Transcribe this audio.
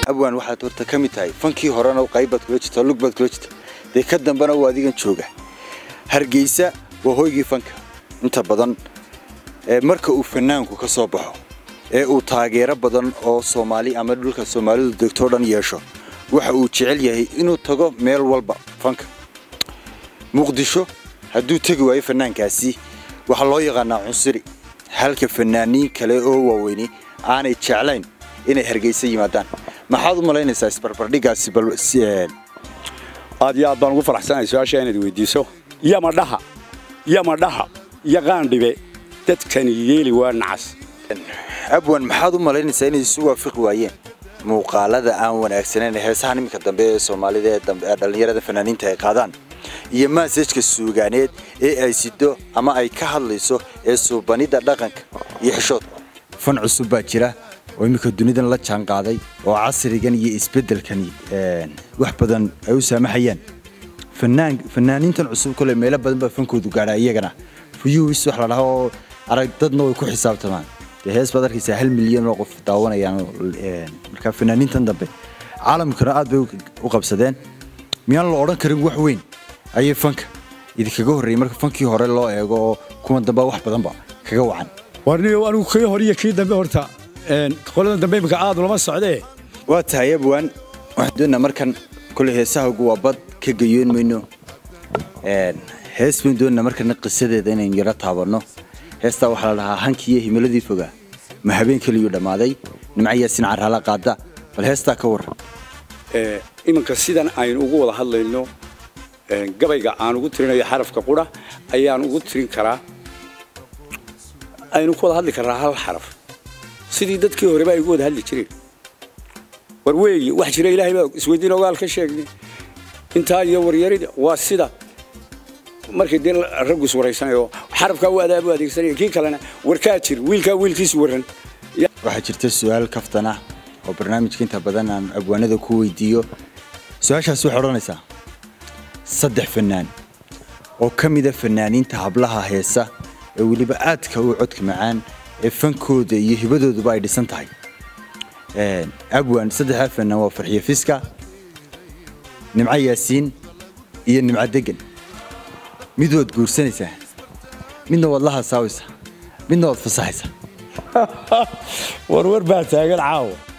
abwaan waxaad horta ka mid tahay fankii horena qaybaad kula jirta lugbaad kula jirta dee ka dambena uu adigan jooga hargeysa waa hoygii fanka inta badan marka uu fanaanku ka soo baxo ee uu taageero badan oo soomaali ama dhulka soomaalidu degtoo dhan yeesho waxa uu jecel yahay inuu tago meel walba fanka muqdisho hadduu tegi waayo fanaankaasi waxaa loo yaqaanaa cunsuri halka fanaaniin kale oo waaweyni aanay jeclayn inay hargeysa yimaadaan maxaad u malaynaysaa isbarbardhigaasi aad iyo aad baan ugu faraxsanahay su-aasha inaad weydiiso yamadhaha yamadhaha iyo qaandhibe dadkani yeeli waa nacas abwan maxaad u malaynaysaa inay isu waafiqi waayeen muuqaalada aan wanaagsanayn heesahan iminka dambe ee soomaalida ee dambe ee dhallinyarada fanaaniinta ay qaadaan iyo maasajka suugaaneed ee ay sido ama ay ka hadlayso ee suubanida dhaqanka iyo xishoodka fan cusub baa jira oo iminka dunidan la jaan qaaday oo casrigan iyo isbeddelkani wax badan ay u saamaxayaan fanaan fanaaniintan cusub kole meelo badan baa fankoodu gaadhaa iyagana fuyuwis wax la dhaho oo arag dadna way ku xisaabtamaan dee hees baad arkaysaa hal milyan oo qof daawanayaan marka fanaaniintan dambe caalamkana aad bay u qabsadeen miyaan la odhan karin wax weyn ayay fanka idinkaga horreeyey marka fankii hore loo eego oo kuwan dambe wax badanba kaga wacan warniyo anigu kii hore iyo kii dambe horta qoladan dambe imika aad ulama socdee waa tahay abwaan waxaan doonaa markan kole heesahagu waa bad ka gayoon mayno hees bayn doonaa markana qisadeeda inaynu yaro taabanno heestaa waxaa la dhahaa hankii iyo himiladii fogaa ma habeen keliyuu dhammaaday nimca yaasin carraala qaada bal heestaa ka warran iminka sidan aynu ugu wada hadlayno gabayga aan ugu tirinayo xarafka qura ayaan ugu tirin karaa aynu ku wada hadli karnaa hal xaraf sidii dadkii horeba ay ugu wada hadli jireen war weeyi wax jira ilaahay baa isweydiin ogaal ka sheegnay intaa iyo waryarida waa sida markii dee raggu is waraysanayo xarafkaa u adaabu adeegsanaya kii kalena warkaa jir wiilkaa wiilkiis warran waxaa jirta su-aal kaftan ah oo barnaamijka inta badan aan abwaanada ku weydiiyo su-aashaas waxay odhanaysaa saddex fanaan oo ka mida fanaaniinta hablaha heesa ee weliba aadka u codka macaan ee fankooda iyo hibadooduba ay dhisan tahay abwan saddexdaa fanaan waa farxiyo fiska nimco yaasiin iyo nimco degan mid waad guursanaysaa midna waad la hasaawaysaa midna waad fasaxaysaa warwar baa taagan caawa